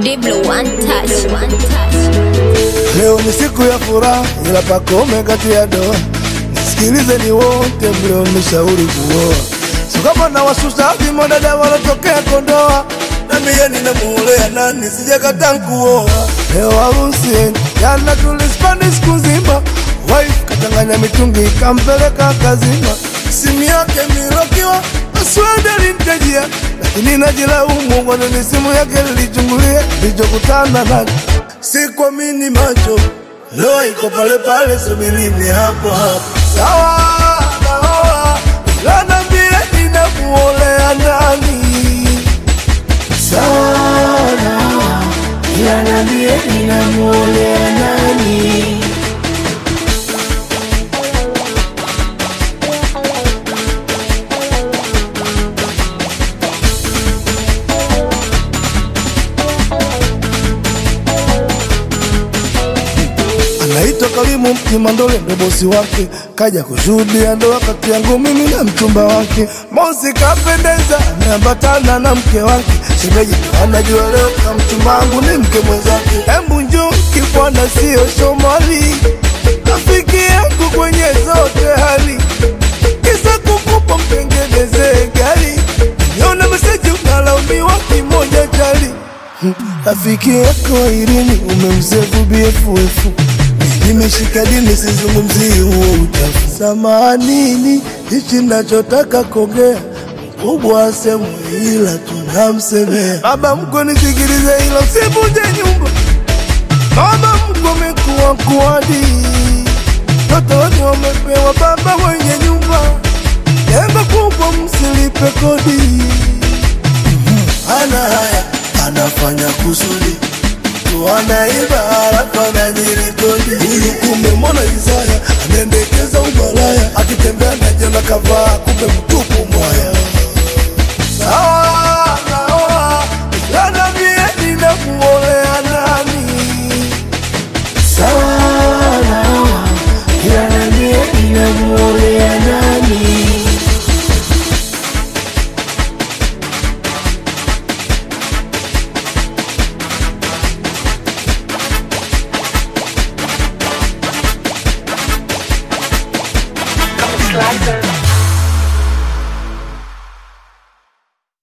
Diblo one touch, one touch. Leo ni siku ya furaha, ila pakome kati ya doa. Nisikilizeni wote mlionishauri kuoa, sio kama na wasusa vimonada walotokea Kondoa. Na mie ninamuolea nani, sijakataa kuoa. Leo harusi jana tulispani siku nzima, wife kachanganya mitungi ikampeleka kazima, simu yake milokiwa password alimtajia, lakini najilaumu kwa nini simu yake nilichungulia, nilichokutana nacho sikuamini macho, leo iko pale pale, subirini hapo hapo. Sawa naoa, ila niambie ninamuolea nani? Sawa naoa, ila niambie ninamuolea nani? Anaitwa Karimu Kimandole, ndo bosi wake, kaja kushuhudia ndoa kati yangu mimi na mchumba wake. Mosi kapendeza, ameambatana na mke wake, shemeji ndo anajua leo na mchumba wangu ni mke mwenzake. Embu njoo kibwana, sio Somali, rafiki yangu kwenye zote hali, kisa kukupa mtengenezee gari, niona meseji unalaumiwa kimoja chali Rafiki yako Irini umemsefu BFF, nimeshika dini, sizungumzii huo uchafu. Samanini, hichi nachotaka kuongea mkubwa asemu, ila tunamsemea baba mko, nisikilize hilo, sivunje nyumba. Baba mko mekuwa kuadi, watoto wote wamepewa baba wenye nyumba, jengo kubwa, msilipe kodi ana haya anafanya kusudi tu anaiba halafu anajirikodi. Huyu kumbe mbona Isaya anaendekeza